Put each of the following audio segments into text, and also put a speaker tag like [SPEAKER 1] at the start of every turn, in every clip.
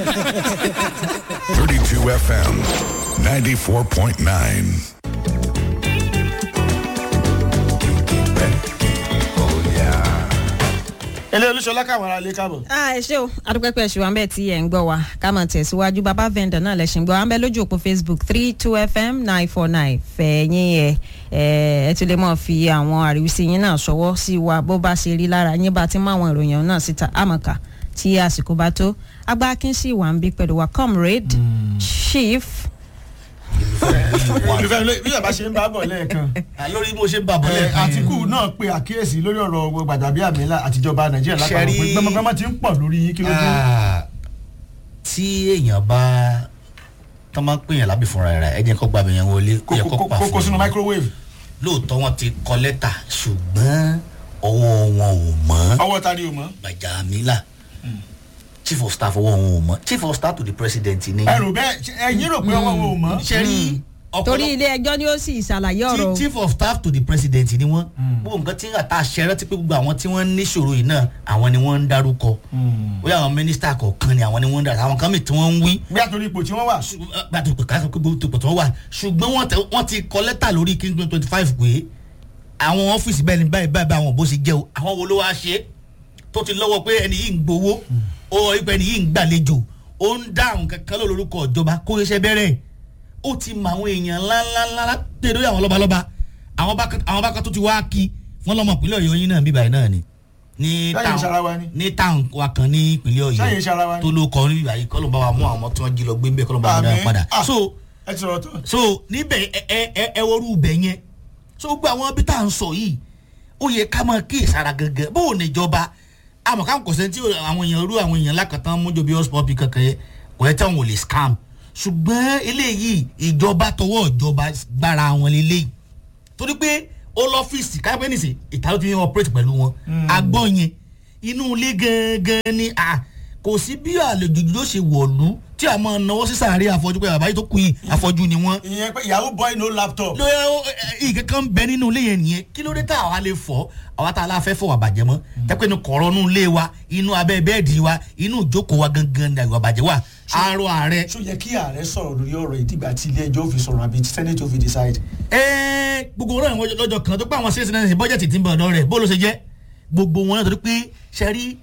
[SPEAKER 1] 32 FM, 94.9.
[SPEAKER 2] ilé olúṣọlá káwọn ará ilé káàbọ̀.
[SPEAKER 3] Ah, ẹ ṣé o adúpẹ́pẹ́ ṣùgbọ́n àmbẹ́ tí ẹ̀ ń gbọ́ wa ká máa tẹ̀síwájú bàbá vendor náà lẹ́sìn gbọ́ àmbẹ́ lójú òpó facebook three two fm nine four nine fẹ̀yìn ẹ̀ ẹ̀ ẹ ti lè mọ̀ fi àwọn àríwísí yín náà ṣọwọ́ sí wa bó bá ṣe rí lára yín bá ti mú àwọn ìròyìn náà síta àmọ̀ká tí àsìkò bá tó agbá kínṣì wà ń bí pẹ̀lú wa comrade chief
[SPEAKER 2] olùfẹ́ ló- bí bàbá ṣe ń bá bọ̀ lẹ́ẹ̀kan
[SPEAKER 4] lórí bó ṣe ń bàbọ̀
[SPEAKER 2] ẹ,
[SPEAKER 4] lẹ́ẹ̀kan
[SPEAKER 2] àtìkù náà pe àkíyèsí lórí ọ̀rọ̀ gbàdàbíàmílà àtijọba nàìjíríà lápapọ̀
[SPEAKER 4] Ṣẹ́rí-
[SPEAKER 2] pé gbẹmọgbẹmọ ti ń pọ̀ lórí yín kí ló dé.
[SPEAKER 4] Ah, tí èèyàn bá tọ́ máa ń pèèyàn lábì fúnra rẹ̀ ẹ jẹ́ kó gba àbẹ̀yẹn wọlé ó yẹ
[SPEAKER 2] Kó-
[SPEAKER 4] kó
[SPEAKER 2] kó-
[SPEAKER 4] pa
[SPEAKER 2] kó- kó
[SPEAKER 4] fún
[SPEAKER 2] sínú
[SPEAKER 4] un.
[SPEAKER 2] microwave
[SPEAKER 4] lóòótọ́ wọn ti kọ lẹ́tà ṣùgbọ́n ọwọ́ wọn ò mọ́
[SPEAKER 2] ọwọ́ ta ni o mọ̀.
[SPEAKER 4] gbàjàmílà chief of staff ọwọ́ wọn ò mọ́ chief of staff to the president ni.
[SPEAKER 2] ẹ rò bẹ́ẹ̀ ṣe- ẹ̀yin rò pé ọwọ́ wo ò mọ̀.
[SPEAKER 4] ṣe rí
[SPEAKER 3] torí
[SPEAKER 4] ọ̀pọ̀lọpọ̀
[SPEAKER 3] ilé ẹjọ́ ni ó sì ṣàlàyé ọ̀rọ̀ o.
[SPEAKER 4] chief of staff to the president ni wọ́n gbogbo nǹkan tí àtà ṣẹrẹ ti pé gbogbo àwọn tí wọ́n níṣòro yìí náà àwọn ni wọ́n ń dárúkọ bóyá àwọn mínísítà kọ̀ọ̀kan ni àwọn ni wọ́n ń dárúkọ àwọn kan mìíràn tí wọ́n ń wí
[SPEAKER 2] bí àtòrí ipò tí wọ́n wà.
[SPEAKER 4] gbàtò pé káàkiri gbogbo tó pọ̀ tó wà ṣùgbọ́n wọ́n tẹ- wọ́n ti kọ lẹ́tà lórí king twenty five pé àwọn ọ́fíìsì bẹ́ẹ̀ ni báyìí báyìí báyìí àwọn bó ṣe jẹ́ o àwọn wo ló wá ṣe é tó ti lọ́wọ́ pé ẹni yìí ń gbowó ó ipò ẹni yìí ń gbàlejò ó ń dáhùn kankan ló lórúkọ ìjọba kó iṣẹ́ bẹ̀rẹ̀ ó ti mọ àwọn èèyàn ńláńláńlá tẹ̀ lórí àwọn lọ́balọ́ba àwọn bá kan- àwọn bá kan tó ti wá kí wọ́n lọ́mọ ìpínlẹ̀ ọ̀yọ́ yín náà bíbáyìí náà ni ní
[SPEAKER 2] Sáyẹn ìṣara wa ni.
[SPEAKER 4] ní táwọn wa kan ní ìpínlẹ̀
[SPEAKER 2] Sáyẹn ìṣara wa
[SPEAKER 4] ọ̀yọ́
[SPEAKER 2] ni.
[SPEAKER 4] tó ló kọ ní bíbáyìí kọ́ ló bá wa mú àwọn ọmọ tí wọ́n jí lọ gbé ń bẹ́ẹ̀ kọ́ ló bá wa dá
[SPEAKER 2] Àmín.
[SPEAKER 4] padà
[SPEAKER 2] Ah.
[SPEAKER 4] so
[SPEAKER 2] ẹ ti sọ̀rọ̀ tán.
[SPEAKER 4] so níbẹ̀ ẹ ẹ ẹ ẹ wọ́rú bẹ̀ yẹn so gbogbo àwọn bí tá à ń sọ yìí ó yẹ ká máa kí ìsara gẹ́gẹ́ bó o níjọba àmọ́ káwọn kò sẹ́ni tí àwọn èèyàn rú àwọn èèyàn lákàtà mójó bí hotspot bí kankan yẹ kò yẹ tí àwọn ò lè scam ṣùgbọ́n eléyìí ìjọba tọwọ́ ìjọba gbára wọn lélẹ́yìí torí pé ó lọ́fíìsì káyọ̀pẹ́ nìsí ìta ló ti ń operate pẹ̀lú wọn agbọ́ yẹn inú ilé gangan ni à kò sí bí àlejò ló ṣe wọ̀lú tí a máa náwó sí sàárè àfọ́jú pé àbáyé tó kù yìí àfọ́jú ni wọ́n
[SPEAKER 2] ìyẹn pé ìyàwó boy no laptop.
[SPEAKER 4] lóye ìkẹ́ kan bẹ nínú ilé yẹn nìyẹn kí ló dé tá àwa lè fọ àwa tá a la fẹ́ fọ wà bàjẹ́ mọ́ tẹ́pẹ́ inú kọ̀rọ̀ inú ilé wa inú abẹ́ bẹ́ẹ̀dì wa inú ìjókòó wa gangan ni àgbà bàjẹ́ wa arọ ààrẹ.
[SPEAKER 2] ṣó yẹ kí ààrẹ sọ̀rọ̀ lórí ọ̀rọ̀ ìdìgbà tí ilé ẹjọ́ fi sọ̀rọ̀ àbí tí senate fi decide.
[SPEAKER 4] ẹẹ gbogbo wọn náà lọ́jọ́ kan tó pé àwọn citizen ní bọ́jẹ̀tì tí ń bọ̀ ọ̀dọ́ rẹ̀ bó ló ṣe jẹ́ gbogbo wọn náà torí pé ṣe rí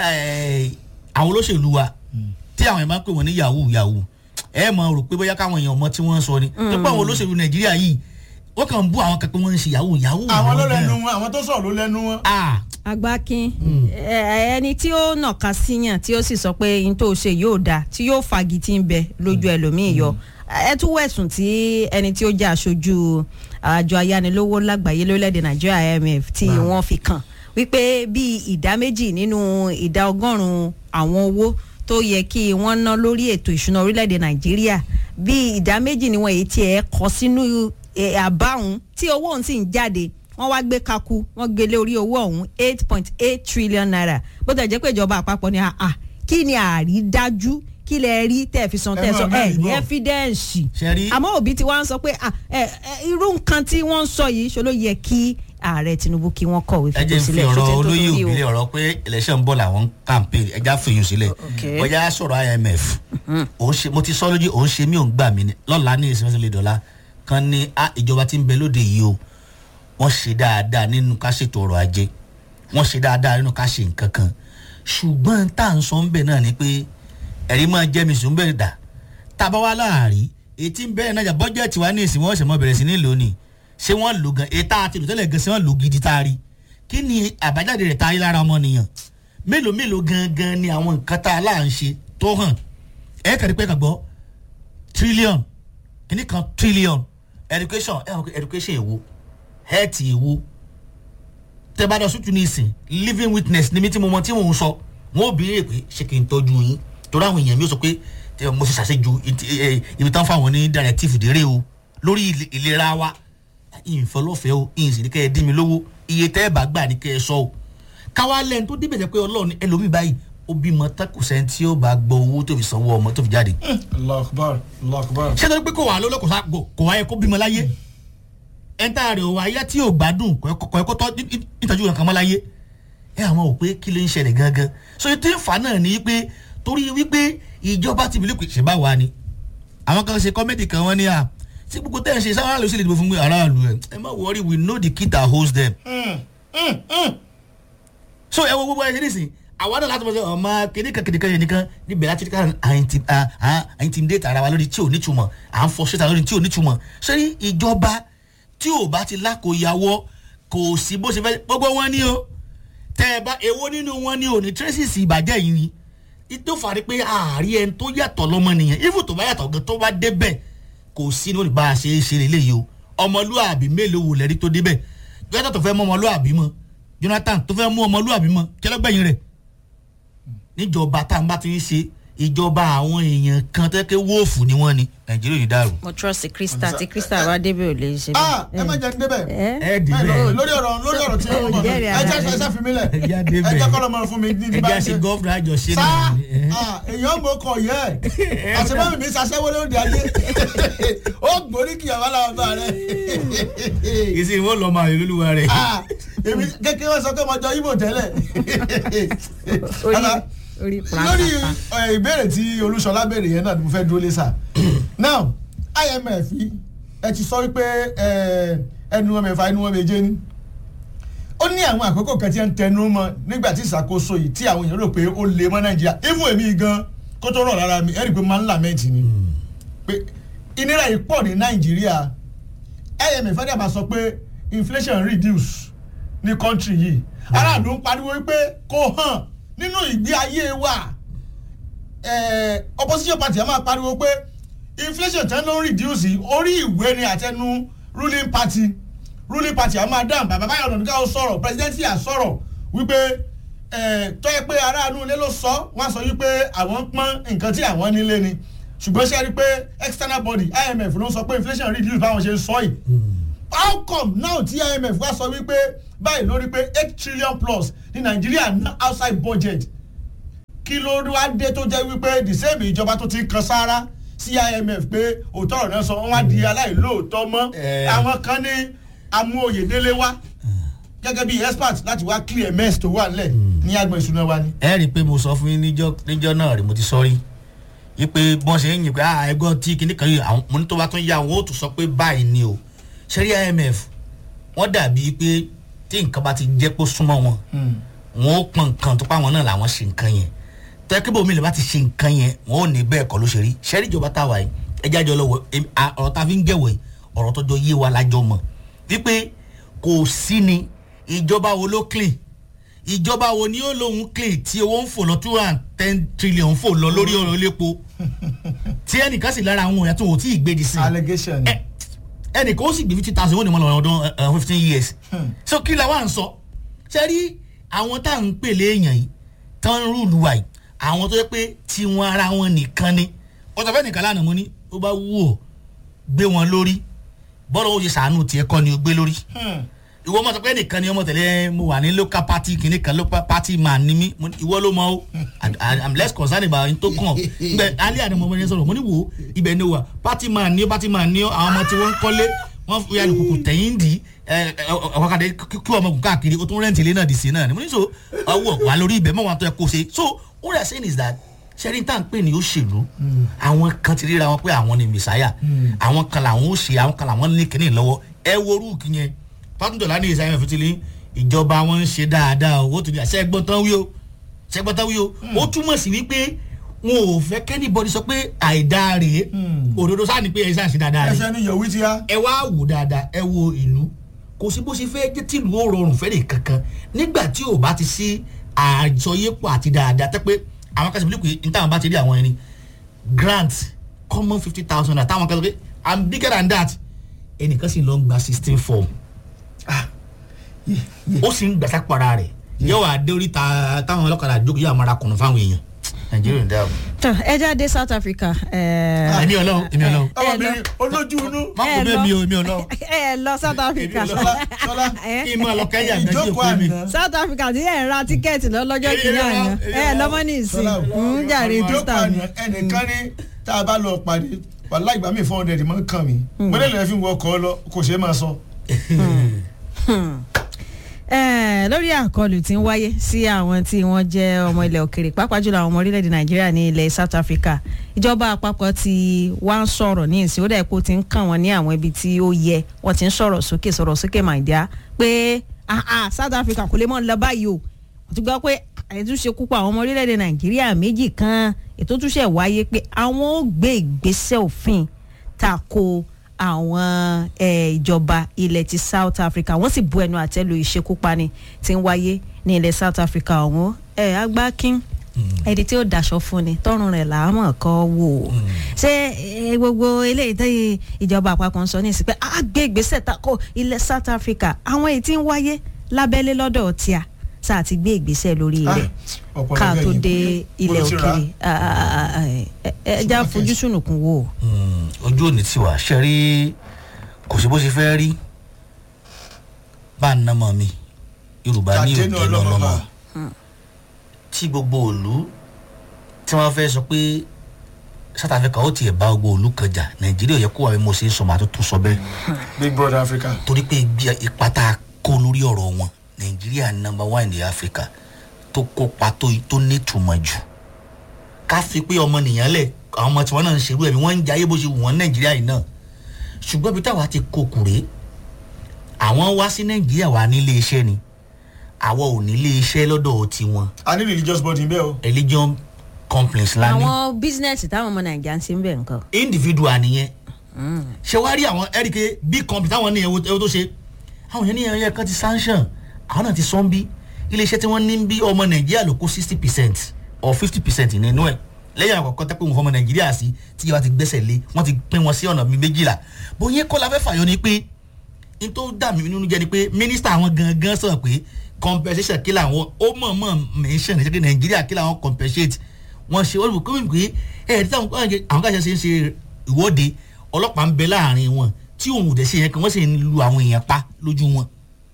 [SPEAKER 4] àwọn olóṣèlú wa tí àwọn èèyàn máa ń pè wọ́n ní yahoo yahoo ẹ mọ̀ rò pé bóyá káwọn èèyàn mọ tí wọ́n ń sọ ni tó pé àwọn olóṣèlú nàìjíríà yìí wọ́n kàn ń bú àwọn kan pé wọ́n ń ṣe yahoo yahoo.
[SPEAKER 2] àwọn ló
[SPEAKER 4] làwọn
[SPEAKER 2] lẹnu
[SPEAKER 4] gan.
[SPEAKER 2] wọn àwọn tó sọ̀rọ̀ ló lẹnu wọn.
[SPEAKER 4] Ah,
[SPEAKER 3] agbákin ẹ- ẹni tí ó nàka síyàn tí ó sì sọ pé n tó ṣe yóò dáa tí yóò fagi tí ń bẹ lójú ẹlòmíì yọ ẹ tún wẹ̀sùn tí ẹni tí ó jẹ́ aṣojú àjọ ayánilówó lágbàáyé lórílẹ̀‐èdè nàìjíríà imf tí wọ́n fi kàn wípé bíi ìdá méjì nínú ìdá ọgọ́rùn-ún àwọn owó tó yẹ kí wọ́n ná lórí ètò ìṣúná orílẹ̀‐èdè nàìjíríà bíi ìdá méjì ni wọ́n èyí tí ẹ kọ sínú ẹ, àbáhùn tí owó òun sì ń jáde wọ́n wá gbé kaku wọ́n gbélé orí owó ọ̀hún eight point eight trillion naira bó tẹ̀ jẹ́ pé ìjọba àpapọ̀ ni àà kí ni àrídájú kí lẹ rí tẹ̀ fi san
[SPEAKER 2] Ẹ
[SPEAKER 3] tẹ̀
[SPEAKER 2] máa
[SPEAKER 3] sọ ẹ
[SPEAKER 2] mẹ́rin
[SPEAKER 3] ní
[SPEAKER 2] bọ̀.
[SPEAKER 3] ẹ́fídẹ́ǹsì
[SPEAKER 4] Ṣe rí-
[SPEAKER 3] àmọ́ òbí tí wọ́n á sọ pé à, ẹ, ẹ, irú nǹkan tí wọ́n ń sọ yìí ṣe ló yẹ kí ààrẹ tinubu kí wọ́n kọ̀wé
[SPEAKER 4] ẹ
[SPEAKER 3] fipò
[SPEAKER 4] jẹ́ n fi
[SPEAKER 3] sílẹ̀
[SPEAKER 4] ọ̀rọ̀
[SPEAKER 3] ṣó ti ń tó
[SPEAKER 4] olóyè
[SPEAKER 3] lórí o.
[SPEAKER 4] òbílẹ̀ ọ̀rọ̀ pé election bọ̀ làwọn ń campaign ẹja fìyàn sílẹ̀
[SPEAKER 3] Okay.
[SPEAKER 4] ọjà sọ̀rọ̀ imf òun ṣe mo ti sọ lójú òun ṣe mí òun gbà mí ni lọ́la ní ìsinmi lè dọ̀la kan ní a ìjọba tí ń bẹ lóde yìí o wọ́n ṣe dáadáa nínú ká ṣètò ọrọ̀ ajé wọ́n ṣe dáadáa nínú ká ṣe nǹkan kan ṣùgbọ́n tá à ń sọ ń bẹ̀ náà ni pé ẹ̀rí máa jẹ́ mi sùn bẹ̀rẹ̀ dà tábà wá láàrí ètí ń bẹ̀rẹ̀ náà jà bọ́jẹ̀tì wa ní ìsìn wọ́n ṣẹ̀ mọ́ bẹ̀rẹ̀ sí ní lónìí ṣé wọ́n lò gan ètà àti ìlòtẹ́lẹ̀ gan ṣé wọ́n lò gidi tá a rí kí ni àbájáde rẹ̀ tá a rí lára ọmọnìyàn mélòó mélòó gangan ni àwọn nǹkan tá a là ń ṣe tó hàn ẹ kàrí pé kàn gbọ́ trillion kìíní kan trillion education ẹ wọ́n education èwo health èwo tẹ bá dọ sùtù ní ìsìn living witness ní mi tí mo mọ tí mò ń sọ wọn ò béèrè pé ṣé kí n tọ́jú yín torí àwọn èèyàn mi ò sọ pé eh, mo ti ṣàṣejù ìtì- eh, ibi tán fáwọn ní directive dérè o lórí ìle- ìlera wa ìfọlọ́fẹ́ o ìyìnsì ní kẹ́ ẹ dín mi lówó iye tẹ́ ẹ bá gbà ní kẹ́ ẹ sọ o káwá lẹ́nu tó débẹ̀ jẹ́ pé ọlọ́run ní ẹlòmíì báyìí ó bímọ takùsẹ́ tí ó bá gbọ́ owó tó fi sanwó ọmọ tó fi jáde
[SPEAKER 2] allah akbar allah akbar.
[SPEAKER 4] ṣé torí pé kò wà lọ́lọ́ kò sá kò- kò wáyé kó bímọ láyé ẹ̀ńtà rẹ̀ ò wáyé tí ò gbádùn kò yẹ kó tọ́ ní- ní- ìtọ́jú kankan mọ́ láyé ẹ àwọn ò pé kí ló ń ṣẹlẹ̀ gangan so ètò ìfà náà ni pé torí wípé ìjọba ti bìlẹ̀ pé ṣe bá wa ni àwọn kan ṣe kọ́mẹ́dì kan wọ́n ní à tí gbogbo tẹ́ ẹ̀ ń ṣe sáwọn aráàlú sì lè dìbò fún aráàlú ẹ̀ ẹ má worry we know the key that holds them. so ẹ wo gbogbo ẹ ṣe nísìn àwa náà láti mọ̀ sọ ọmọ kìnìkan kìnìkan yẹn nìkan níbẹ̀ láti ká à intimidate ara wa lórí tí ò nítumọ̀ à ń frustrate ara lórí tí ò nítumọ̀ sẹ́yìn ìjọba tí ò bá ti lákòóyàwó kò sí bó ṣe fẹ́ gbogbo wọn ní o tẹ́ ẹ bá èwo nínú wọn ní o ní traces ìbàjẹ́ yìí ni tó fàárí pé ààrí ẹni tó yàtọ̀ lọ́mọ nìyẹn even tó bá yàtọ̀ gan tó bá débẹ̀ kò sí ní olùbá ṣe é ṣe lélẹ́yìí o ọmọlúàbí mélòó wò lẹ́rí tó débẹ̀ jonathan tó fẹ́ mú ọmọlúàbí mọ́ jonathan tó fẹ́ mú ọmọlúàbí mọ́ kẹlẹ́gbẹ̀yìn rẹ̀ níjọba tá à ń bá ti ń ṣe ìjọba àwọn èèyàn kan tẹ́kẹ́ wọ́ọ̀fù ni wọ́n ni nàìjíríà yìí dàrú.
[SPEAKER 3] mo trust krista tí krista bá débẹ̀ ò lè ṣe
[SPEAKER 2] ah ẹ má jẹ́ ní débẹ̀
[SPEAKER 3] ẹ
[SPEAKER 4] ẹ dìbẹ̀
[SPEAKER 2] lórí ọ̀rọ̀ lórí ọ̀rọ̀ tí ó mọ̀
[SPEAKER 3] Jẹ́rìí
[SPEAKER 2] ẹ
[SPEAKER 3] ara
[SPEAKER 2] jẹ́
[SPEAKER 3] rẹ̀.
[SPEAKER 2] ẹ jẹ́ fi mí lẹ̀
[SPEAKER 4] Ẹ jẹ́
[SPEAKER 2] ẹ
[SPEAKER 4] débẹ̀.
[SPEAKER 2] jẹ́ kọ́lọ́ máa fún mi ní
[SPEAKER 4] ẹ
[SPEAKER 2] bá
[SPEAKER 4] jẹ́
[SPEAKER 2] ń
[SPEAKER 4] ṣe
[SPEAKER 2] ṣe.
[SPEAKER 4] gọ́ọ̀fù àjọṣe
[SPEAKER 2] sá
[SPEAKER 4] náà ni. ẹ.
[SPEAKER 2] ah, èèyàn mọ̀ kọ̀ yẹ àṣebámi mi ṣaṣẹ́wó lóde ayé ó gbórí kìyàwó làwọn bá rẹ̀
[SPEAKER 4] ìsìn wọn lọ máa lóluwa rẹ.
[SPEAKER 2] ah èmi kékeré sọ pé mo jọ ibo tẹ́lẹ̀
[SPEAKER 3] orí
[SPEAKER 2] Bàbá,
[SPEAKER 3] orí
[SPEAKER 2] lórí
[SPEAKER 3] pàápàá
[SPEAKER 2] ẹ, ìbéèrè tí olúṣọlá béèrè yẹn náà ni mo fẹ́ dúró lé sà now imf yìí, ẹ ti sọ wípé ẹ, ẹnu wọn mẹ́fà ẹnu wọn méje ní ó ní àwọn àkókò kan tí ẹ ń tẹnu mọ́ nígbà tí ìṣàkóso yìí tí àwọn èèyàn rò pé ó lè mọ́ nàìjíríà even èmi gan kó tó rọ̀ lára mi ẹ rí i pé máa ń làmẹ́ǹtì ni pé ìnira yìí pọ̀ ní nàìjíríà imf ẹ̀dá máa sọ pé inflation reduce ní country yìí aráàlú ń pariwo wípé kò hàn nínú ìgbé ayé wa eh, opposition party a máa pariwo pé inflation tẹ́ ló ń reduce yìí, orí ìwé ni àtẹnu ruling party ruling party a máa dáhùn bàbá báyọ̀ ọ̀nà nígbà ó sọ̀rọ̀ president yà sọ̀rọ̀ wípé eh, tó yẹ pé aráàlú ilé ló sọ wọ́n á sọ wípé àwọn ń pọ́n nǹkan tí àwọn nílé ni ṣùgbọ́n ṣe é rí i pé external body imf ló ń sọ pé inflation reduce báwọn ṣe ń sọ yìí how come now tí imf wá sọ wípé báyìí lórí pé eight trillion plus ní nàìjíríà ná outside budget kí ló wá dé tó jẹ́ wípé the same ìjọba tó ti ń kan sára sí imf pé òótọ́ ọ̀rọ̀ náà sọ wọ́n wá di aláìlóòótọ́ mọ́
[SPEAKER 4] Eh.
[SPEAKER 2] àwọn kan ní amóyèdélé wá gẹ́gẹ́ bí expert láti wá clear mess tó wà nílẹ̀ ní agbọ̀n ìṣúná wa ni.
[SPEAKER 4] ẹ rí i pé mo sọ fún yín níjọ́ níjọ́ náà rí mo ti sọ rí i pé bọ́n ṣe ń yìn pé ah ẹgbọ́n tí kinní kan yìí àwọn mo ní tó bá tún yá wọn ó tún sọ pé báyìí ni o ṣẹ́rí imf wọ́n dàbí pé tí nǹkan bá ti jẹ́ pé ó súnmọ́ wọn wọn ó pọn nǹkan tó pa wọn náà làwọn ṣe nǹkan yẹn tẹ́kíbò mi lè bá ti ṣe nǹkan yẹn wọn ò ní bẹ́ẹ̀ kọ́ ló ṣe rí ṣẹ́rí ìjọba táwa yìí ẹjẹ́ àjọ lọ́wọ́ em- a- ọ̀rọ̀ tá a fi ń gẹ̀wọ̀ yìí ọ̀rọ̀ tọ́jọ́ yé wa lájọ mọ̀ wípé kò sí ni ìjọba wo ló clean ìjọba wo ni ó lóun clean tí owó ń fò lọ two and ten trillion fò lọ lórí ọ̀rọ̀ elépo tí ẹnìkan sì lára àwọn èèyàn tó wò tí ì gbèdì sí i
[SPEAKER 2] allegation ni.
[SPEAKER 4] ẹ ẹnìkan ó sì gbé fifty thousand wọ́n ní wọ́n lọ ọdún fifteen years so kí la wá ń sọ ṣe rí àwọn tá à ń pèlè èèyàn yìí tán ń rúùlù wa yìí àwọn tó yẹ pé tiwọn ara wọn nìkan ni ọ̀sán fẹ́ nìkan lánàá mo ní ó bá wù ọ́ gbé wọn lórí bọ́lá ó ṣe sàánú tiẹ̀ kọ́ ni ó gbé lórí
[SPEAKER 2] Hmm.
[SPEAKER 4] ìwọ ọmọ sọ pé nìkan ni ọmọ tẹ̀lé mo wà ní local party kìíní kan local party man ni mí Mo ní, ìwọ ló mọ o And- and i'm less concerned about yín tó kàn nbẹ alẹ́ àná mo ní sọ̀rọ̀ mo ní wo ibẹ̀ ni o wà party man ni o party man ni o àwọn ọmọ tí wọ́n ń kọ́lé wọ́n fi alùpùpù tẹ̀yìn dì ọ̀kadà kí ọmọ gùn káàkiri o tún rẹ́ǹtì ilé náà dì sí náà ni mo ní so ọwọ́ wà lórí ibẹ̀ mọ́ wọn tó yẹ kó ṣe so what i'm saying is that sẹ́ni tá à ń pè ní òṣèlú àwọn kan ti ríra wọn pé àwọn ni mẹ̀sáyà àwọn kan làwọn ó ṣe àwọn kan làwọn ní kíní lọ́wọ́ ẹ wo orúkì yẹn pátúndọ̀lá ní ìsáyẹn fìtílì ìjọba wọn ń ṣe dáadáa o ó tún ní àṣẹ ẹgbọ́n tán wí o ṣẹ ẹgbọ́n tán wí o ó túmọ̀ sí wípé wọn ò fẹ́ kẹ́nìbọ̀dì sọ pé àìdáa rèé òdodo sáà ní pé ẹ sáà ṣe dáadáa rèé
[SPEAKER 2] ẹsẹ̀ ni yòówí ti yá.
[SPEAKER 4] ẹ wá wò dáadáa ẹ wo ìlú kò sí bó ṣe fẹ́ jẹ́ tìlú ó rọrùn fẹ́rẹ̀ kankan nígbà tí ò bá ti sí àjọyépọ̀ àti dáadáa tẹ́ pé àwọn kan sì bí pé ní táwọn bá ti rí àwọn ẹni grant common fifty thousand naira táwọn kan sọ pé i'm bigger than that ẹnìkan sì lọ ń gba sixteen form ó sì ń gbàsá para rẹ̀ yóò wá dé oríta táwọn ọlọ́kadà jókòó yóò máa ra kùnú fáwọn èèyàn nàìjíríà ń dáàbò.
[SPEAKER 3] tó ẹ jáde south africa. ẹ
[SPEAKER 4] èmi ọlọ́run èmi ọlọ́run
[SPEAKER 2] ọmọbìnrin olójú inú.
[SPEAKER 4] má kó bẹ́ẹ̀ mi o èmi ọlọ́run
[SPEAKER 3] ẹ lọ south africa.
[SPEAKER 4] Èmi ò lọ.
[SPEAKER 2] Ṣọlá, Ṣọlá,
[SPEAKER 3] Ẹ,
[SPEAKER 4] kí n máa lọ kẹ́yà àgbájú
[SPEAKER 2] ìjókòó
[SPEAKER 4] òkú mi.
[SPEAKER 2] àná.
[SPEAKER 3] south africa tí ẹ ń ra tíkẹ́ẹ̀tì lọ́lọ́jọ́
[SPEAKER 4] Èmi
[SPEAKER 3] kìíní
[SPEAKER 4] lọ,
[SPEAKER 3] àná
[SPEAKER 4] èmi
[SPEAKER 3] ẹ
[SPEAKER 4] lọ.
[SPEAKER 3] lọ́mọ ní ìsìn
[SPEAKER 2] Ṣọlá,
[SPEAKER 3] ń jàre
[SPEAKER 2] ìjókòó
[SPEAKER 3] títà mi.
[SPEAKER 2] àná ẹnìkan ní tá a bá lọ pàdé wàhálà ìgbà mi four hundred máa ń kàn mí mo lè lè fi wọ ọkọ lọ kò ṣeé máa sọ.
[SPEAKER 3] Eh, lórí àkọlù tí ń wáyé sí àwọn tí wọ́n jẹ́ ọmọ ilẹ̀ òkèrè pàápàá jùlọ àwọn ọmọ orílẹ̀-èdè nàìjíríà ní ilẹ̀ south africa ìjọba àpapọ̀ ti wá ń sọ̀rọ̀ ní ìsìn ó dẹ̀ kó ti ń kàn wọ́n ní àwọn ibi tí ó yẹ wọ́n ti ń sọ̀rọ̀ sókè sọ̀rọ̀ sókè màìdíá pé ah, ah, south africa kò lè mọ́ ń lọ báyìí o wọ́n ti gbọ́ pé àìtúnṣe púpọ̀ àwọn ọmọ orílẹ̀-èdè nàìjíríà méjì kan ètò túnṣe wáyé pé àwọn ó gbé ìgbésẹ̀ òfin tako àwọn eh, ìjọba ilẹ̀ ti south africa wọ́n sì bu ẹnu àtẹ́lu ìṣekúpani tí ń wáyé ní ilẹ̀ south africa ọ̀hún ẹ̀ agbákin ẹni tí ó daṣọ fún ni tọrùn rẹ̀ làámọ̀ kọ́ wò ó ṣé eh, gbogbo eléyìí tí ìjọba àpapọ̀ ń sọ ní ìsìn pé a gbé ìgbésẹ̀ tako ilẹ̀ south africa àwọn èyí tí ń wáyé lábẹ́lé lọ́dọ̀ tíà sáà ti gbé ìgbésẹ̀ lórí rẹ̀
[SPEAKER 2] ọ̀pọ̀lọpọ̀
[SPEAKER 3] ká tó
[SPEAKER 2] ẹ̀yìn.
[SPEAKER 3] dé ilẹ̀
[SPEAKER 2] Mo ti rà á.
[SPEAKER 3] òkèèrè Ah, ah, ah, ẹ ẹ já
[SPEAKER 2] Supermarket.
[SPEAKER 3] fojú sùnùkùn wò ó.
[SPEAKER 4] Mm, ojú òní tí wà ṣe rí kò sí bó ṣe fẹ́ rí bá a nàmọ mi yorùbá ní
[SPEAKER 2] Kàdénù
[SPEAKER 4] òjò
[SPEAKER 2] ọlọ́mọ
[SPEAKER 4] lọ́lọ́mọ
[SPEAKER 2] bá.
[SPEAKER 4] tí gbogbo òlu tí wọ́n fẹ́ sọ pé south africa ó tiẹ̀ bá gbogbo òlu kan jà nàìjíríà yẹ kó wà bí mo ṣe ń sọ màá tó tún sọ bẹ́ẹ̀
[SPEAKER 2] big brother africa.
[SPEAKER 4] torí pé ibi ipa tá a kó lórí ọ̀rọ̀ wọn nàìjíríà number one ní africa tó kópa tó tó nítumọ̀ jù ká fi pé ọmọnìyàn lẹ̀ àwọn ọmọ tiwọn náà ń ṣerú ẹ̀mí wọ́n ń jayé bó ṣe wù wọ́n nàìjíríà yìí náà ṣùgbọ́n ibi táwa ti kokùrè àwọn wá sí nàìjíríà wà nílé iṣẹ́ ni àwọn ò nílé iṣẹ́ lọ́dọ̀ tiwọn
[SPEAKER 2] a ní religious body bẹ́ẹ̀ o.
[SPEAKER 4] religion companies la ní
[SPEAKER 3] àwọn bísínẹ́sì táwọn ọmọ nàìjíríà ń ṣe ń bẹ̀ nǹkan.
[SPEAKER 4] individual nìyẹn ṣe wá rí àwọn ẹ̀ríkẹ́ big company táwọn ní ẹ̀wọ́ ẹ̀wọ́ tó ṣe àwọn yẹn ní ẹ̀yẹ kan ti sanction àwọn náà ti sọ ń bí iléeṣẹ́ tí wọ́n ní ń bí ọmọ nàìjíríà ló kó sixty percent or fifty percent nínú ẹ̀ lẹ́yìn àkọ́kọ́ tẹ́ pé wọ́n fọmọ nàìjíríà sí tí ìjọba ti gbẹ́sẹ̀ lé wọ́n ti pín wọn sí ọ̀nà mi méjìlá bóyá kọ́ la fẹ́ fàyọ ni pé n tó dà mí nínú jẹ́ ni pé mínísítà àwọn gangan sọ̀rọ̀ pé compensation kí làwọn ó mọ̀ mọ̀ mention ṣe pé nàìjíríà kí làwọn compensate wọ́n ṣe wọ́n lù kó mi pé ẹ̀ẹ́dì táwọn àwọn káṣẹ́ ṣe ń ṣe ìwọ́de ọlọ́pàá ń bẹ láàrin wọn tí òun ò dẹ̀ ṣe yẹn kan wọ́n sì ń lu àwọn èèyàn pa lójú wọn.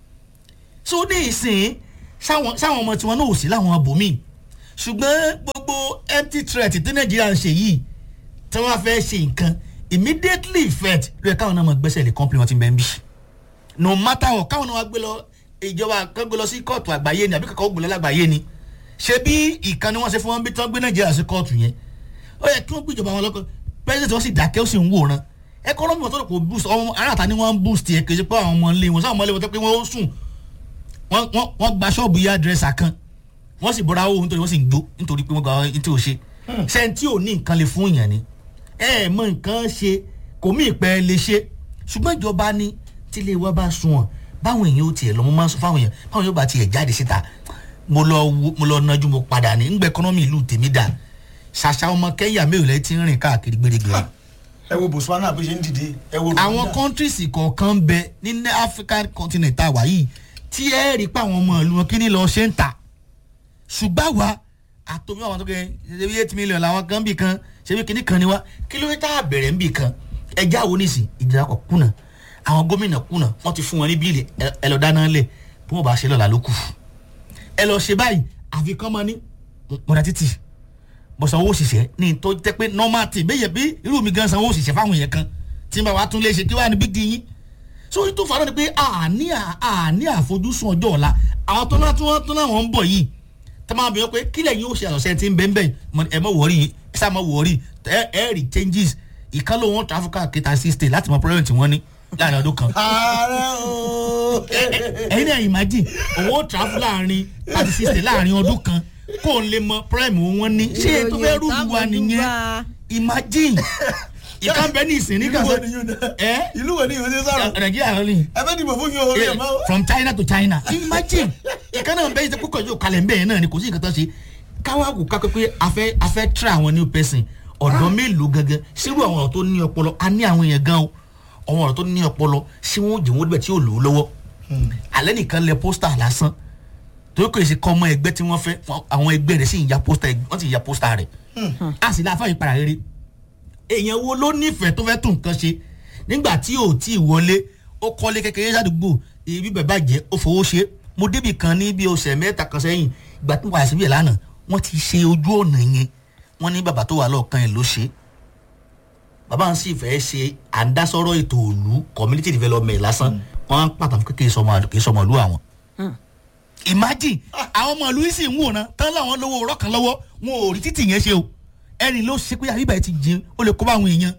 [SPEAKER 4] so ní ìsìn sáwọn sáwọn ọmọ tiwọn náà ò sí láwọn abòmíì ṣùgbọ́n gbogbo empty threat tí nàìjíríà ń ṣe yìí tí wọ́n fẹ́ ṣe nǹkan immediately effect lóye káwọn náà mọ̀ gbẹ́sẹ̀ lé company wọn ti bẹ́ẹ̀ ń bí no matter what káwọn náà wá gbé lọ ìjọba kan gbé lọ sí kóòtù àgbáyé ni àbí kankan ó gbé lọ lágbàáyé ni ṣé bí ìkànnì wọn ṣe fún wọn bí tí wọn gbé nàìjíríà sí kóòtù yẹn ó yẹ kí wọn gbé ìjọba wọn lọkọ president wọn sì dákẹ́ ó sì ń wòran economy wọn tó kò boost ọmọ aráàta ni wọn ń boost yẹ kì í ṣe pé àwọn ọmọ ilé wọn sáwọn ọmọ ilé wọn tó pé wọn ó sùn wọn wọn wọn gba ṣọ́ọ̀bù yá dírẹ́sà kan wọ́n sì bọ́ra owó nítorí wọ́n sì ń gbó nítorí pé wọ́n gba ohun tí ò ṣe sẹ́ńtì ò ní nǹkan lè fún èèyàn ni ẹ ẹ mọ nǹkan ṣe kò mí ìpẹ́ lè ṣe ṣùgbọ́n ìjọba ní tílé wa bá sun ọ̀ báwọn èèyàn ó tiẹ̀ lọ mo máa ń sọ fáwọn èèyàn báwọn yóò bá tiẹ̀ jáde síta mo lọ wo- mo lọ nájú mo padà ní ngbẹ ẹkọnọmì ìlú tèmi dà ṣàṣà ọmọ kẹ́yà mẹ́wìlẹ́ ti ń rìn káàkiri gbèrègbèrè
[SPEAKER 2] ẹ wo botswana bó ṣe ń dìde ẹ wo
[SPEAKER 4] àwọn
[SPEAKER 2] Rwanda.
[SPEAKER 4] countries kọ̀ọ̀kan bẹ ní ní african continent tá a wà yìí tí ẹ rí i pé àwọn ọmọ ìlú wọn kí ni lọ ṣe ń ta ṣùgbọ́n àwa àtòmí àwọn tó kẹ ṣebí eight million làwọn kan bì kan ṣebí kíní kan ni wá kí ló dé tá a bẹ̀rẹ̀ ń bì kan ẹjẹ́ àwọn oníṣìn ìdírakọ̀ kùnà àwọn gómìnà kùnà wọ́n ti fún wọn ní bíìlì ẹ- ẹ lọ dáná lẹ̀ bí wọ́n bá ṣe lọ́la ló kù ẹ lọ ṣe báyìí àfikán mọ́ ní mọ̀dà títì bó sanwó òṣìṣẹ́ ní tó jẹ́ pé normal tí bẹ́ẹ̀ yẹ bí irú mi gan sanwó òṣìṣẹ́ fáwọn yẹn kan tí n bá wa tún lè ṣe kí wàá ní big deal yín so tó fara ni pé àní àní àfojúsùn ọjọ́ ọ̀la àwọn tó náà tó náà tó náà wọ́n ń bọ̀ yìí tẹ́ máa bẹ̀rẹ̀ pé kílẹ̀ yín ó ṣe àṣọṣẹ́ tí ń bẹ́ẹ̀ bẹ́ẹ̀ mọ- ẹ mọ̀ wọ́ọ̀rì ẹ sá mọ̀ wọ́ọ̀rì ẹ ẹ rí changes ìkan ló wọn traffic kìtà sí state láti mọ problem tí wọ́n ní láàrin ọdún kan
[SPEAKER 2] ààrẹ ooo.
[SPEAKER 4] ẹyin náà imagine owó travel láàrin thirty six days láàrin ọdún kan kó n lè mọ prime wọn ní ṣé tó fẹ́ rúbu wa nìyẹn imagine ìkan bẹ ní ìsìn ní
[SPEAKER 2] ìlú wo
[SPEAKER 4] kàṣẹ
[SPEAKER 2] ni yóò dé.
[SPEAKER 4] ẹ
[SPEAKER 2] ìlú wo ni yóò dé sọ̀rọ̀.
[SPEAKER 4] nàìjíríà ló ní
[SPEAKER 2] ẹ fẹ́ dìbò fún yín o ẹ mọ́.
[SPEAKER 4] from china to china imagine ìkan náà bẹ́ẹ̀ ṣe kókò yóò kalẹ̀ ń bẹ́ẹ̀ náà ni kò sí nǹkan tó ṣe káwá kò ká pé a fẹ́ a fẹ́ try àwọn new person ọ̀dọ́ mélòó gangan sírú àwọn ọ̀rọ̀ tó ní ọpọlọ a ní àwọn èèyàn gan o àwọn ọ̀rọ̀ tó ní ọpọlọ sí wọn ò jẹ́ wọn débẹ̀ tí yóò lò ó lọ́wọ́ alẹ́ nìkan lẹ pósítà lásán torí kò ṣe kọ́ ọmọ ẹgbẹ́ tí wọ́n fẹ́ àwọn ẹgbẹ́ rẹ̀ sì ń ya pósítà wọ́n sì ń ya pósítà rẹ̀ a sì láfa ìpara rere èèyàn wo ló nífẹ̀ẹ́ tó fẹ́ tún nǹkan ṣe nígbà tí ò tí ì wọlé ó kọ́lé kékeré sádùúgbò ibi bàbá jẹ́ ó fowó ṣe mo débì kan ní bí ọ̀sẹ̀ mẹ́ta kan sẹ́yìn ìgbà tí mo wà síbẹ̀ lánàá wọ́n ti ṣe ojú ọ̀nà yẹn wọ́n ní bàbá tó wà lọ́ọ̀kan yẹn ló ṣe bàbá ń sì fẹ́ ṣe àndásọ́rọ̀ ètò òlu community development lásán wọ́n á pàtàkì kékeré sọmọ ìlú àwọn imagine àwọn ọmọ ìlú yìí sì ń wòran tán láwọn lówó ọ̀rọ̀ kan lọ́wọ́ wọn ò rí títì yẹn ṣe o ẹni ló ṣe pé àbíbà yìí ti jin ó lè kó bá àwọn èèyàn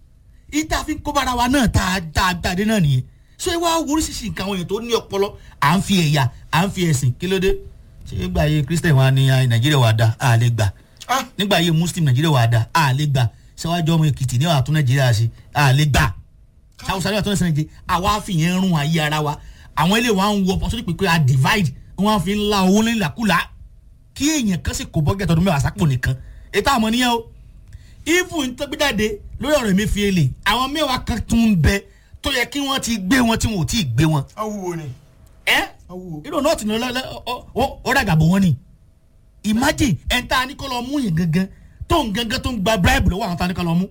[SPEAKER 4] ìta fi ń kó bára wa náà tá a tá a dáadé náà nìyẹn so ẹ wá oríṣiríṣi nǹkan àwọn èèyàn tó ní ọpọlọ à ń fi ẹ̀yà à ń fi ẹ̀sìn kí ló dé ṣé nígbà yẹ christian wa ni ah, nàìjíríà wà dá a lè gbà
[SPEAKER 2] Ah.
[SPEAKER 4] nígbà yẹ muslim nàìjíríà wà dá a lè gbà ṣáwájú ọmọ èkìtì ní àtún nàìjíríà ṣe a lè gbà sáwùsá ní àtún nàìjíríà àwa fìyẹn rún ayé ara wa àwọn ilé wa ń wọ ọpọ sórí pípé a divide wọn fi ń la owó nílàkulà kí èèyàn kan sì kó bọ́gẹ̀tì ọdún mẹ́wàá sápò nìkan ètò àmọ́ nìyẹn o even tó gbé jáde lórí ọ̀rọ̀ mi fi èlé àwọn mẹ́wàá kan tún ń bẹ tó yẹ kí wọ́n ti gbé wọn tí wọn ò tí ì gbé wọn.
[SPEAKER 2] awúwo ni
[SPEAKER 4] ẹ
[SPEAKER 2] awúwo.
[SPEAKER 4] irú náà ti ní ọlọ́lẹ́ ó dàgbà bò wọ́n ni imagine ẹ̀ ń ta ni kó lọ mú yẹn gangan tó ń gangan tó ń gba bribe lọ́wọ́ àwọn ta ni kó lọ mú.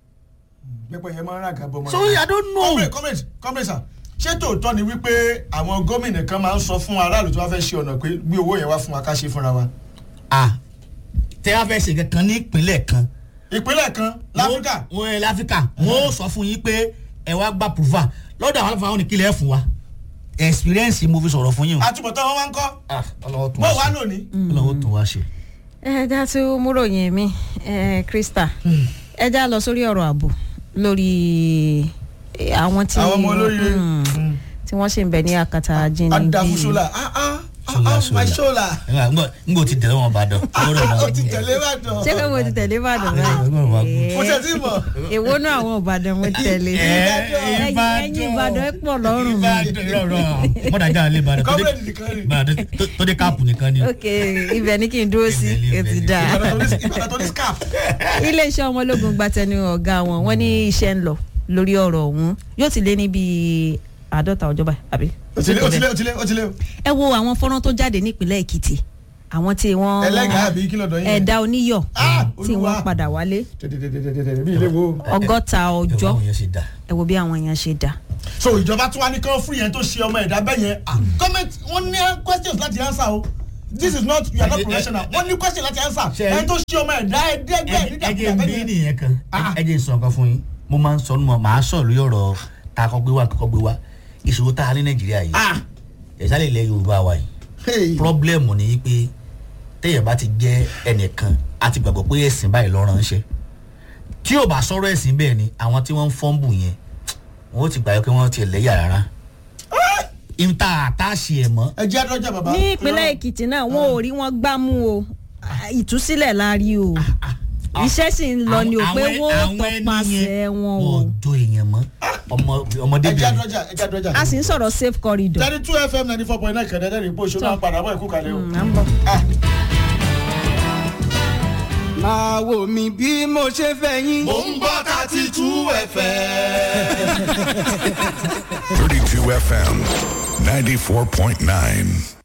[SPEAKER 2] pẹpẹ yẹn máa ń rà kábọ mọ.
[SPEAKER 4] so I don't know.
[SPEAKER 2] comrade comrade comrade sir ṣé tòótọ́ ni wípé àwọn gómìnà kan máa ń sọ fún aráàlú tó bá fẹ́ ṣe ọ̀nà pé gbé owó yẹn wá fún wa ká ṣe fúnra wa.
[SPEAKER 4] ah tẹ́ wá fẹ́ ṣe kankan ní ìpínlẹ̀ kan
[SPEAKER 2] ìpínlẹ̀ kan láfíríkà
[SPEAKER 4] wọ́n ẹ láfíríkà wọ́n ó sọ fún yín pé ẹ wá gba prova lọ́dọ̀ àwọn aláfáà wọn ní kílẹ̀ ẹ̀ fún wa experience mo fi sọ̀rọ̀ fún yín o.
[SPEAKER 2] àtúbọ̀tán wọn wá ń kọ́
[SPEAKER 4] ah ọlọ́wọ́ tún
[SPEAKER 2] bó
[SPEAKER 4] wá
[SPEAKER 2] wà
[SPEAKER 4] ṣe
[SPEAKER 2] lónìí.
[SPEAKER 4] ọlọ́wọ́ tún wá ṣe.
[SPEAKER 3] ẹ já tí ó múròyìn mi ẹ krista ẹ já lọ sórí ọ̀rọ̀ ààbò lórí eh, àwọn tí
[SPEAKER 2] àwọn ọmọ olóye.
[SPEAKER 3] Mm, tí wọ́n ṣì ń bẹ ní àkàtà ajínigbé
[SPEAKER 2] adafusola ah ah
[SPEAKER 4] Ṣọlá,
[SPEAKER 2] ah ah
[SPEAKER 4] ṣọlá.
[SPEAKER 2] my shola
[SPEAKER 4] n kò ti tẹ̀lé wọn bàdàn.
[SPEAKER 2] ó ti tẹ̀lé ìbàdàn
[SPEAKER 3] ṣé pé mo ti tẹ̀lé ìbàdàn
[SPEAKER 2] mo
[SPEAKER 3] báyìí
[SPEAKER 2] tẹ̀ sí mọ̀
[SPEAKER 3] èwo náà àwọn ìbàdàn mo tẹ̀lé ẹ̀yin ẹ̀yin ìbàdàn pọ̀ lọ́rùn mi
[SPEAKER 4] ìbàdàn rọrọ mọ̀dájà lè bàdàn tó dé-
[SPEAKER 2] comrade nìkan ni
[SPEAKER 4] bàdàn tó- tó dé káàpù nìkan ni.
[SPEAKER 3] ok ibẹ̀ ni kí n dúró sí
[SPEAKER 4] Ibẹ̀ ni,
[SPEAKER 3] ètò
[SPEAKER 4] ibẹ̀ ni.
[SPEAKER 3] dáa
[SPEAKER 2] ìbàdàn tó ní- ìbàdàn tó ní scarf.
[SPEAKER 3] iléeṣẹ́ ọmọ ológun gbatẹnu ọ̀gá wọn wọ́n ní iṣẹ́ ń lọ lórí ọ̀rọ̀ ọ̀hún yóò ti lé ní bíi àádọ́ta ọjọ́ báyìí àbí.
[SPEAKER 2] ó ti lé ó ti lé ó ti lé ó ti lé o.
[SPEAKER 3] ẹ wo àwọn fọ́nrán tó jáde nípínlẹ̀ èkìtì àwọn tí wọ́n
[SPEAKER 2] ẹlẹ́gàá àbí kí lọ́dọ̀ yín.
[SPEAKER 3] ẹ̀dá oníyọ̀
[SPEAKER 2] Ah,
[SPEAKER 3] tí
[SPEAKER 2] Olúwa.
[SPEAKER 3] wọ́n padà wálé
[SPEAKER 2] tẹ̀tẹ̀tẹ̀tẹ̀tẹ̀ bí ilé wo.
[SPEAKER 3] ọgọ́ta ọjọ́
[SPEAKER 4] báwọn yẹn ṣe dà.
[SPEAKER 3] ẹ wo bí àwọn èèyàn ṣe dà.
[SPEAKER 2] so ìjọba tún wá ní kán fún yẹn tó ṣe ọmọ ẹ̀dá bẹ́ẹ̀ yẹn ah gọ́ọ̀mẹ̀ntì wọ́n ní questions láti answer o this is not you are not
[SPEAKER 4] Ẹ- ẹ-
[SPEAKER 2] professional wọ́n ní question láti answer
[SPEAKER 4] Ṣe-
[SPEAKER 2] ẹni tó ṣe ọmọ ẹ̀dá ẹ̀ẹ́dẹ́gbẹ̀
[SPEAKER 4] ẹ jẹ́ bí
[SPEAKER 2] nígbà
[SPEAKER 4] nìyẹn kan
[SPEAKER 2] Ah.
[SPEAKER 4] ẹ jẹ́ sọ nǹkan fún yín mo máa ń sọ ọ́nù mọ́ màá sọ lórí ọ̀rọ̀ tá a kọ́ gbé wá kọ́kọ́ gbé wá ìṣòro tá a ní nàìjíríà yìí
[SPEAKER 2] ah
[SPEAKER 4] ẹ̀sálẹ̀ ilẹ̀ yorùbá wa yìí
[SPEAKER 2] hey
[SPEAKER 4] pọ́blẹ́mù ni pé téèyàn bá ti jẹ́ ẹnìkan a ti gbàgbọ́ pé ẹ̀sìn báyìí ló ránṣẹ́ tí ò bá sọ̀rọ̀ ẹ̀sìn bẹ́ẹ̀ ni àwọn tí wọ́n ń fọ́nbù yẹn wọ́n ti gbàgbọ́ pé wọ́n ti lẹ́yà rárá ìta àtàṣe ẹ̀ mọ́
[SPEAKER 2] ẹ jẹ́ àdọ́jà bàbá.
[SPEAKER 3] ní ìpínlẹ̀ èkìtì náà wọn ò rí wọn gbámú o ìtúsílẹ̀ la rí o iṣẹ́ sì ń lọ ni o pé
[SPEAKER 4] Àwọn-
[SPEAKER 3] wọ́n ó
[SPEAKER 4] àwọn ẹni
[SPEAKER 3] tọpasẹ̀
[SPEAKER 4] yẹn
[SPEAKER 3] wọn o
[SPEAKER 4] wọ́n jọ èèyàn mọ́ ọmọ ọmọdé
[SPEAKER 2] ẹ jẹ́
[SPEAKER 4] bẹ̀rẹ̀
[SPEAKER 2] àdọ́jà ẹ jẹ́ àdọ́jà.
[SPEAKER 3] a sì ń sọ̀rọ̀ safe corridor.
[SPEAKER 2] thirty two fm ninety four point nine kẹ̀dẹ́dẹ́ rè bó ṣe máa ń padà bọ̀ ẹ̀kú kalẹ̀ o.
[SPEAKER 3] Mm, à ń bọ̀.
[SPEAKER 2] ah
[SPEAKER 5] máa wò mí bí mo ṣe fẹ́ yín.
[SPEAKER 2] mò ń gbọ́ thirty two fm.
[SPEAKER 1] 32 FM 94.9.